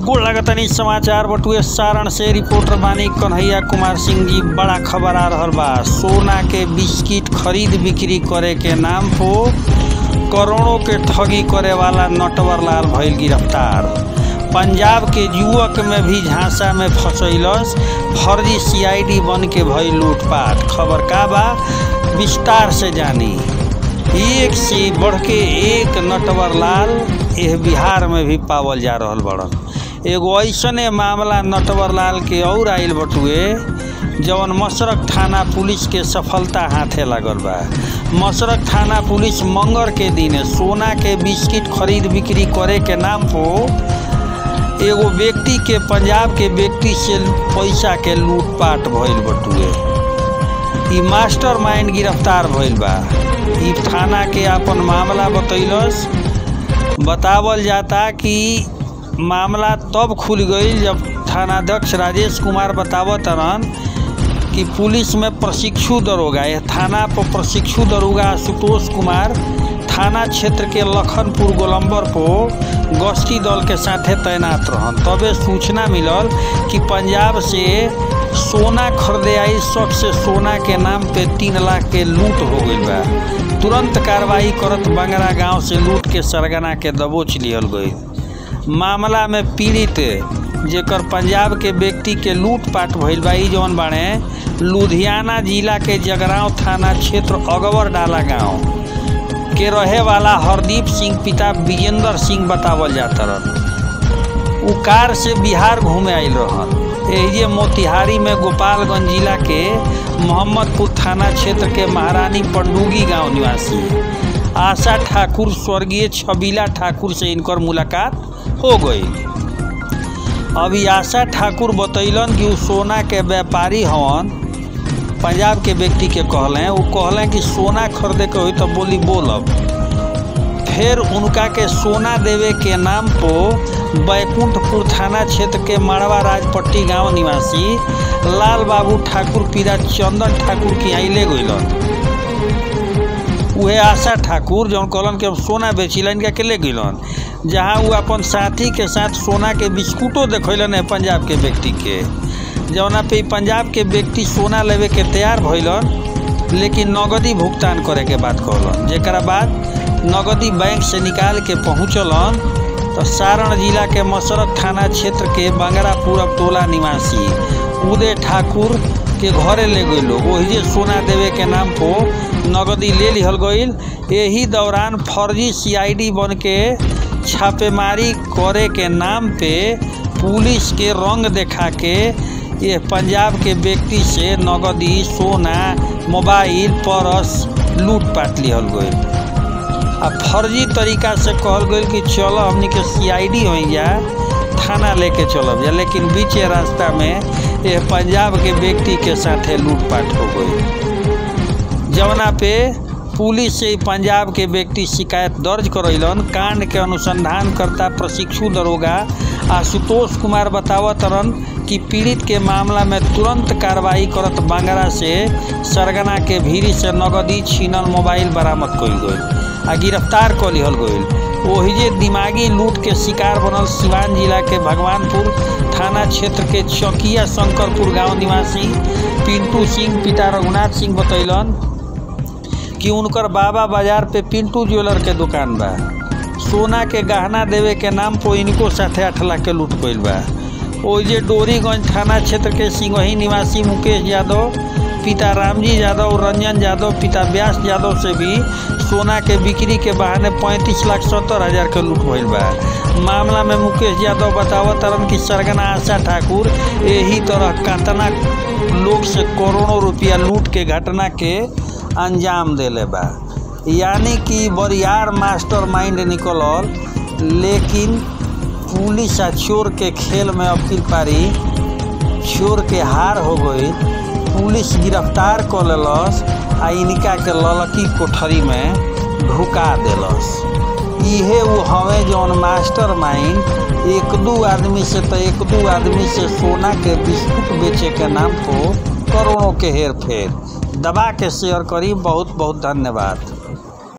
गोड़ लगतनी समाचार बटुए सारण से रिपोर्टर बानी कन्हैया कुमार सिंह जी बड़ा खबर आ रहल बा सोना के बिस्किट खरीद बिक्री करे के नाम पो करोड़ों के ठगी करे वाला नटवर लाल भइल गिरफ्तार पंजाब के युवक में भी झांसा में फंसैलस फर्जी सीआईडी बन के भइल लूटपाट खबर का बा विस्तार से जानी एक से बढ़ के एक नटवर लाल यह बिहार में भी पावल जा रहल बड़न एगो ऐसने मामला नटवर लाल के और आइल बटुए जवन मसरक थाना पुलिस के सफलता हाथे लागल बा मसरक थाना पुलिस मंगर के दिन सोना के बिस्किट खरीद बिक्री करे के नाम पो एगो व्यक्ति के पंजाब के व्यक्ति से पैसा के लूटपाट भइल बटुए ई मास्टर माइंड गिरफ्तार भइल बा ई थाना के अपन मामला बतैलस बतावल जाता कि मामला तब खुल गई जब थानाध्यक्ष राजेश कुमार बतावत रहन कि पुलिस में प्रशिक्षु दरोगा यह थाना पर प्रशिक्षु दरोगा आशुतोष कुमार थाना क्षेत्र के लखनपुर गोलंबर को गश्ती दल के साथे तैनात रहन तबे सूचना मिलल कि पंजाब से सोना खरीदे आई शख्स से सोना के नाम पे तीन लाख के लूट हो गई बा तुरंत कार्रवाई करत बंगरा गांव से लूट के सरगना के दबोच लियल गई मामला में पीड़ित जेकर पंजाब के व्यक्ति के लूटपाट भइल बा ई जौन बाड़े लुधियाना जिला के जगरांव थाना क्षेत्र अगवर डाला गांव के रहे वाला हरदीप सिंह पिता विजेंद्र सिंह बतावल जाता रहन उ कार से बिहार घूमे आयल रहन एहिजे मोतिहारी में गोपालगंज जिला के मोहम्मदपुर थाना क्षेत्र के महारानी पंडुगी गांव निवासी आशा ठाकुर स्वर्गीय छबीला ठाकुर से इनकर मुलाकात हो गई अभी आशा ठाकुर बतैलन कि उ सोना के व्यापारी हवन पंजाब के व्यक्ति के कहलें वो कहलें कि सोना खरीदे के होई तो बोली बोलब फिर उनका के सोना देवे के नाम पो बैकुंठपुर थाना क्षेत्र के मड़वा राजपट्टी गांव निवासी लाल बाबू ठाकुर पीरा चंदन ठाकुर की आई ले गइलन उहे आशा ठाकुर जौन कहलन कि हम सोना बेचिलन के के ले गइलन जहाँ वो अपन साथी के साथ सोना के बिस्कुटो देखैलन है पंजाब के व्यक्ति के जौना पे पंजाब के व्यक्ति सोना लेवे के तैयार भइलन लेकिन नगदी भुगतान करे के बात कहलन जेकरा बाद नगदी बैंक से निकाल के पहुँचलन तो सारण जिला के मसरत थाना क्षेत्र के बंगरापुर टोला निवासी उदय ठाकुर के घरे ले गई लोग वही सोना देवे के नाम को नगदी ले लिहल गईल यही दौरान फर्जी सीआईडी बन के छापेमारी करे के नाम पे पुलिस के रंग देखा के ये पंजाब के व्यक्ति से नगदी सोना मोबाइल पर्स लूटपाट लिहल गई आ फर्जी तरीका से कहल गई कि चलो हमनी के सीआईडी हो जा थाना लेके चलब जा लेकिन बीचे रास्ता में ये पंजाब के व्यक्ति के साथे लूटपाट हो गई जवना पे पुलिस से पंजाब के व्यक्ति शिकायत दर्ज करैलन कांड के अनुसंधान करता प्रशिक्षु दरोगा आशुतोष कुमार बतावत रहन कि पीड़ित के मामला में तुरंत कार्रवाई करत बांगरा से सरगना के भीरी से नगदी छीनल मोबाइल बरामद कइल गई आ गिरफ्तार क लिहल गई ओहिजे दिमागी लूट के शिकार बनल सिवान जिला के भगवानपुर थाना क्षेत्र के चौकिया शंकरपुर गांव निवासी पिंटू सिंह पिता रघुनाथ सिंह बतैलन कि उनकर बाबा बाजार पे पिंटू ज्वेलर के दुकान बा सोना के गहना देवे के नाम पर इनको साथे आठ लाख के लूट गईल बा ओइजे डोरीगंज थाना क्षेत्र के सिंगही निवासी मुकेश यादव पिता रामजी यादव और रंजन यादव पिता व्यास यादव से भी सोना के बिक्री के बहाने पैंतीस लाख सत्तर हजार के लूट भइल बा मामला में मुकेश यादव बतावत तरन कि सरगना आशा ठाकुर यही तरह कतना लोग से करोड़ों रुपया लूट के घटना के अंजाम देले बा यानी कि बरियार मास्टर माइंड निकलल लेकिन पुलिस आ चोर के खेल में अपील पारी चोर के हार हो गई पुलिस गिरफ्तार कर लेलस आ इनका के ललकी कोठरी में ढुका देलस इहे वो हवे जौन मास्टर माइंड एक दू आदमी से तो एक दू आदमी से सोना के बिस्कुट बेचे के नाम को करोड़ों के हेर फेर दबा के शेयर करी बहुत बहुत धन्यवाद